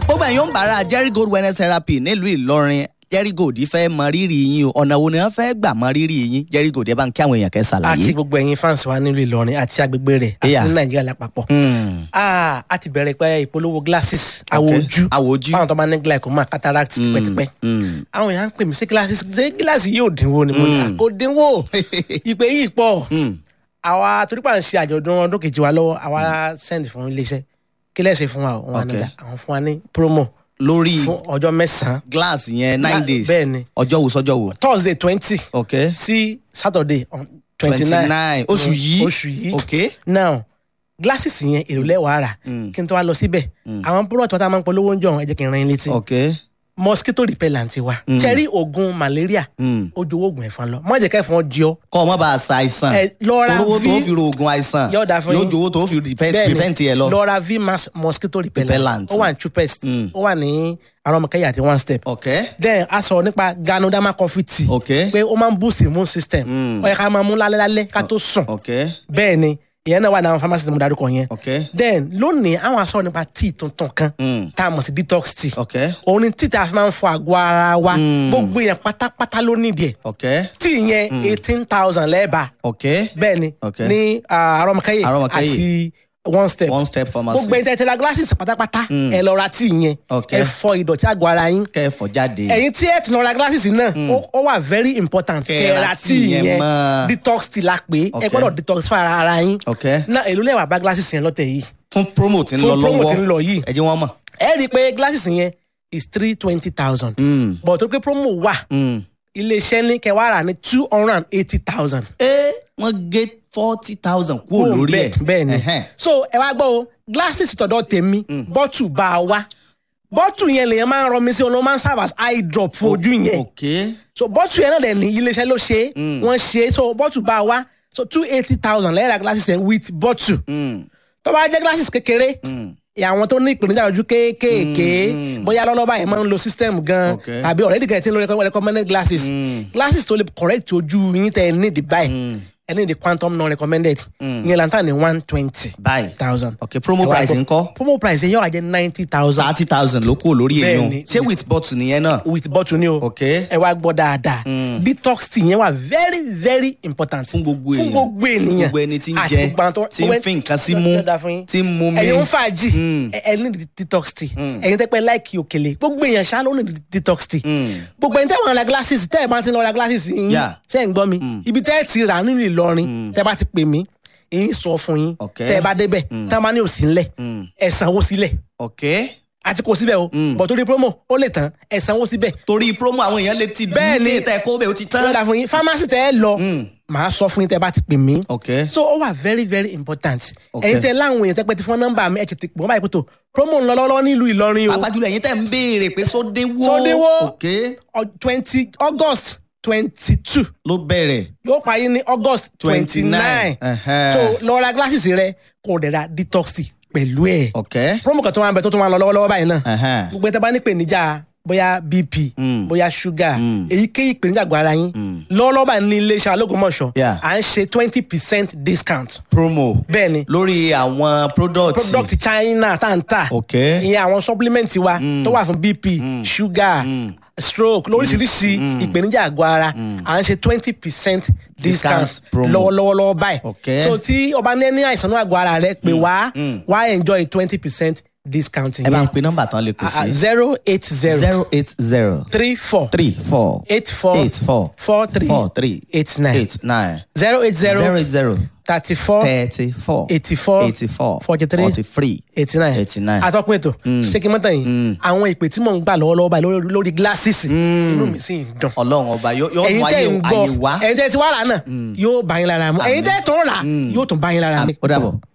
gbogbo ẹ̀yin òǹbàrà jerry gold wellness therapy nílùú ìlọrin jerry gold fẹ́ mọ rírì yín o ọ̀nà wo ni wọ́n fẹ́ gbà mọ rírì yín jerry gold ẹ bá ń kí àwọn èèyàn kẹ́ àti ṣàlàyé. gbogbo ẹ̀yin fans wa nílùú ìlọrin àti agbègbè rẹ̀ àti Yeah. ní nàìjíríà lápapọ̀. Hmm, Ah, a ti bẹ̀rẹ̀ pé ìpolówó glasses ok. àwọ̀ ojú àwọ̀ ojú. fáwọn tó bá ní glaucoma cataract tipẹ́tipẹ́. Hmm, àwọn èèyàn ń pè mí sí glasses ṣé gíláàsì yóò dínwó ni mo ní Mm. kò dínwó ìpè yìí pọ̀ hmm. àwa torí pa ń ṣe àjọ̀dún ọdún kejì wa lọ́wọ́ àwa send fún iléeṣẹ́ kí lẹ́sẹ̀ fún wa o? wọn Ok. àná àwọn fún wa ní promo lórí fún ọjọ́ mẹ́sàn-án glass yẹn nine Gla- days bẹ́ẹ̀ ni. ọjọ́ wo sọ́jọ́ wo. thursday twenty ok sí saturday twenty twenty nine nine oṣù yìí oṣù yìí ok now glasses yẹn èrò lẹ́wàá rà Mm. kí n tó wá lọ síbẹ̀ àwọn product wa tá a máa ń polówó ń jọ ẹ jẹ́ kí n rán yín létí ok mosquito repellent wa cherry oògùn malaria Hmm. ó jowó oògùn ẹ̀fọn lọ má jẹ́ kẹ́fọn jí ọ kọ́ ọ má bàa sa àìsàn Ẹ, lọ ra olówó tó V- fi ro oògùn àìsàn Yóò dáa fún yóò yín. jowó tó fi prevent Bẹ́ẹ̀ni, prevent yẹ lọ. lọ ra vmax mosquito repellent Repellent. ó wà ní chupest Mm. ó wà ní arọmọkẹyà àti one step ok then a sọ nípa ganoderma coffee tea ok pé ó máa ń boost immune system Mm. ó yẹ ká máa mú lálẹ́ lálẹ́ ká tó sùn ok bẹ́ẹ̀ ni ìyẹn náà wà ní àwọn pharmacy tí mo darúkọ yẹn ok then lónìí àwọn aṣọ nípa tea tuntun kan Mm. tá a mọ̀ sí detox tea ok òun ni tea tá a fi máa ń fọ àgọ́ ara wa Mm. gbogbo èèyàn pátápátá ló nídìí ẹ̀ ok tea yẹn eighteen thousand lẹ́ẹ̀bà ok bẹ́ẹ̀ ni Okay. ní ah, arọmọkẹyẹ Arọmọkẹ́yẹ. àti one step one step pharmacy gbogbo ẹni tẹ́ ti ra glasses pátápátá Mm. ẹ lọ ra tea yẹn Okay. ẹ fọ ìdọ̀tí àgọ́ ara yín kẹfọ jáde ẹ̀yin tí ẹ tún lọ ra glasses náà ó- ó wà very important Kẹ́ kẹ́ ẹ ra ra tea tea yẹn yẹn mọ́. detox tea la pé ẹ Okay. gbọ́dọ̀ detox fún ara ara yín ok náà èló lẹ́wà bá glasses yẹn lọ́tẹ̀ yìí fún promo tí ń Fún lọ promo lọ́wọ́ tí ń lọ yìí. ẹ jẹ́ wọ́n mọ̀ ẹ rí i pé glasses yẹn is three twenty thousand Mm. but tó pé promo wà Mm. iléeṣẹ́ ní kẹwàá rà ní two hundred and eighty thousand. ẹ wọ́n gé forty thousand kúrò lórí ẹ̀ bẹ́ẹ̀ ni Ẹhẹ́n. so ẹ wá gbọ́ o glasses tọ̀dọ̀ tèmi bọ́tù bá a wá bọ́tù yẹn lèyàn máa ń rọ mi sí ọ̀nà máa ń serve as eye drop fún ojú yẹn ok so bọ́tù yẹn náà dẹ̀ ní iléeṣẹ́ ló ṣe é wọ́n ṣe é so bọ́tù bá a wá so two eighty thousand lẹ́yìn ra glasses yẹn with bọ́tù Mm. tó bá jẹ́ glasses kékeré Mm. àwọn tó ní ìpèníjà ojú kéékèèké bóyá lọ́lọ́ba yẹn máa ń lo system gan Okay. tàbí already kẹ̀ tí ń lo recommended glasses glasses tó lè correct ojú yín tẹ̀ ẹ́ ní the buy ẹ ní the quantum non recommended ìyẹn lantan ní one twenty báyìí thousand. ok promo Ẹ wá price gbọ́. ńkọ́ promo price yẹn yóò wá jẹ́ ninety thousand thirty thousand ló kúrò lórí èèyàn Bẹ́ẹ̀ni. ṣé with bottle nìyẹn náà with bottle ni o ok ẹ wá gbọ́ dáadáa detox tea yẹn wà very very important fún gbogbo èèyàn fún gbogbo ènìyàn gbogbo ẹni tí ń àti jẹ gbogbo àwọn tó- tí ń gbogbo ẹni- fi nǹkan sí Yóò- mú yóò dáa fún yín. tí ń mú mi ẹ̀yin ń fàájì Mm. ẹ ẹ ní di detox tea ẹ̀yin tẹ́ pẹ́ láìkì òkèlè gbogbo èèyàn ṣá ló ní di detox tea Mm. gbogbo ẹni tẹ́ wọ́n ra glasses tẹ́ ẹ̀ bá ti lọ ra glasses yín Yeah. ṣe ń gbọ́ mi ibi tẹ́ ẹ ti rà nínú Ìlọrin tẹ́ bá ti pè mí èyí sọ fún yín Okay. tẹ́ ẹ bá débẹ̀ tẹ́ ẹ bá ní òsì ńlẹ̀ ẹ sanwó sílẹ̀ ok àti kò síbẹ̀ o bọ̀ torí promo ó lè tán ẹ sanwó síbẹ̀ torí promo àwọn èèyàn lè ti Bẹ́ẹ̀ni. ní tẹ kó bẹ́ẹ̀ ó ti tán lọ́dà fún yín pharmacy tẹ́ ẹ lọ màá sọ fún yín tẹ́ ẹ bá ti pè mí ok so ó wà very very important Okay. ẹ̀yin tẹ́ láwọn èèyàn tẹ́ pẹ́ ti fún nọ́mbà mi ẹ̀ tètè pọ̀ báyìí pẹ̀tọ̀ promo ń lọ lọ́wọ́ nílùú Ìlọrin o pàápàá jùlọ ẹ̀yin tẹ́ ń béèrè pé sódéwó Sódéwó. ok twenty August twenty two ló bẹ̀rẹ̀ yóò parí ní August twenty 29. nine Ẹhẹ́. so lọ ra glasses rẹ kò dẹ̀ ra detox tea pẹ̀lú ẹ̀ ok promo kan tó máa ń bẹ tó tó máa ń lọ lọ́wọ́lọ́wọ́ báyìí náà Ẹhẹ́n. gbogbo ẹ̀ tẹ́ bá ní ìpèníjà bóyá bp Mm. bóyá sugar Mm. èyíkéyìí ìpèníjà àgọ́ ara yín lọ́wọ́lọ́wọ́ báyìí ní iléeṣẹ́ Ológùnmọ̀ṣọ́ Yeah. à ń ṣe twenty percent discount promo bẹ́ẹ̀ ni lórí àwọn product product China tá à ń tà ok ìyẹn àwọn supplement wa tó wà fún bp sugar stroke lóríṣiríṣi ìpèníjà àgọ́ ara à ń ṣe twenty percent discount Discount promo. lọ́wọ́lọ́wọ́ báyìí Okay. so tí o bá ní ní àìsàn náà àgọ́ ara rẹ pé wá wá enjoy twenty percent discount ẹ bá ń yẹn pe nọ́mbà tán lè kù sí zero eight zero zero eight zero three four three four eight four eight four four three four three eight nine eight nine zero eight zero zero eight zero thirty four thirty four eighty four eighty four forty three forty three eighty nine eighty nine. atọ́kùn ètò ṣé kí n mọ́tàn yìí àwọn ìpè tí mò ń gbà lọ́wọ́lọ́wọ́ báyìí lórí- lórí gíláṣíìsì inú mi sì ń dùn ọlọ́run ọba yóò yóò ẹ̀yin mú tẹ́ ayé ń gbọ́ ayé wá ẹ̀yin tẹ́ ti wá rà náà yóò bá yín lára mu ẹ̀yin tẹ́ tó ń rà yóò tún bá yín lára mu. ó dàbọ̀.